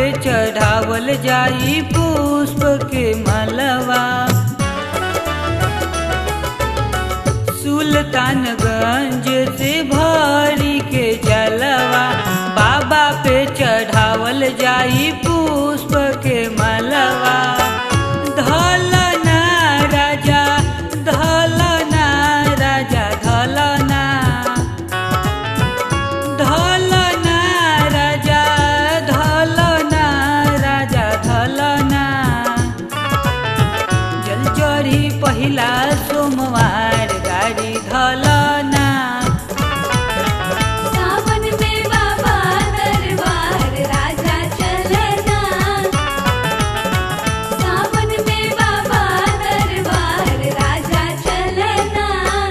पे चढ़ावल जाई पुष्प के मलवा सुल्तानगंज से भरी के जलवा बाबा पे चढ़ावल जाई पुष्प के मलवा धलना राजा धलना राजा धलना धलना राजा धलना राजा धलना जल चढ़ी पहिला सोमवार गाड़ी धलना सावन में बाबा दरबार राजा चलना सावन में बाबा दरबार राजा चलना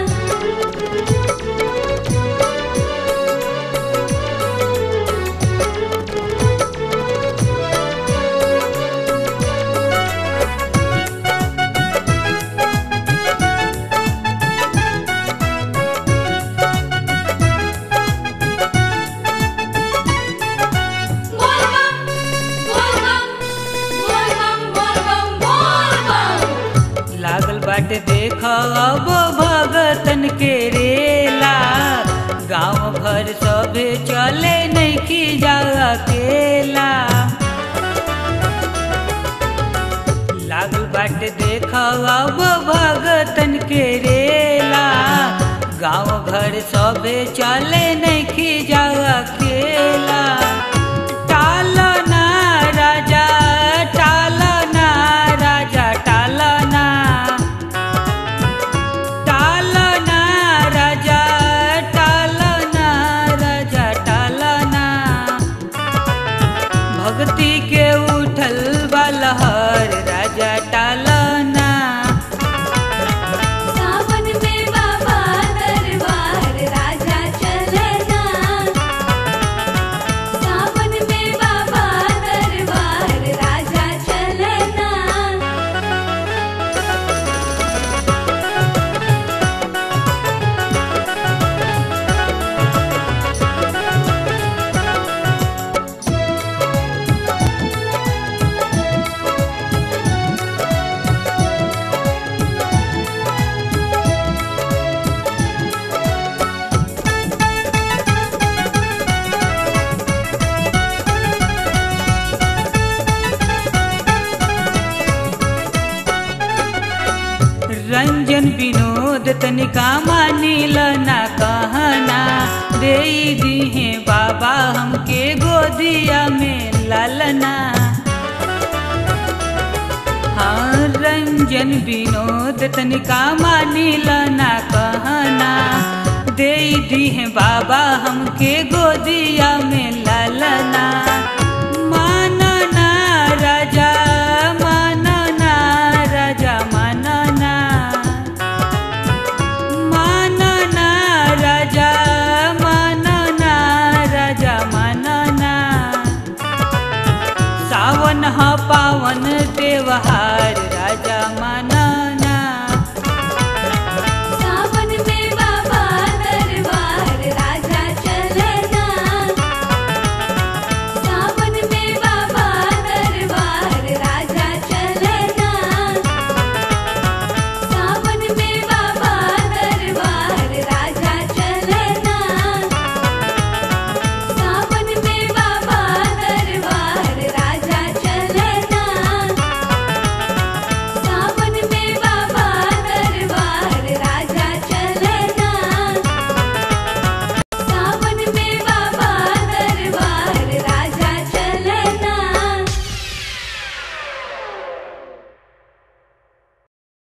बोल बम बोल बम बोल बम बोल बम बोल बम लागल बाटे देख अब भगतन के रेला गांव घर सभे चले नहीं की जा अकेला लागल बाटे देख अब भगतन के रेला गांव घर सभे चले नहीं की जा अकेला टालना राजा टालना राजा टालना टालना राजा टालना राजा टालना भक्ति के उठल बलहर राजा टालना सावन में बाबा दरबार राजा चलना सावन में बाबा दरबार राजा चलना रंजन विनोद तनिका मानिल ना कहना दे दिहे बाबा हमके गोदिया में लालना हाँ रंजन विनोद तनिका मानिल ना कहना दे दिहे बाबा हमके गोदिया में लालना मानना राजा मानना राजा मानना मानना राजा मानना राजा मानना सावन ह पावन त्योहार राजा मानना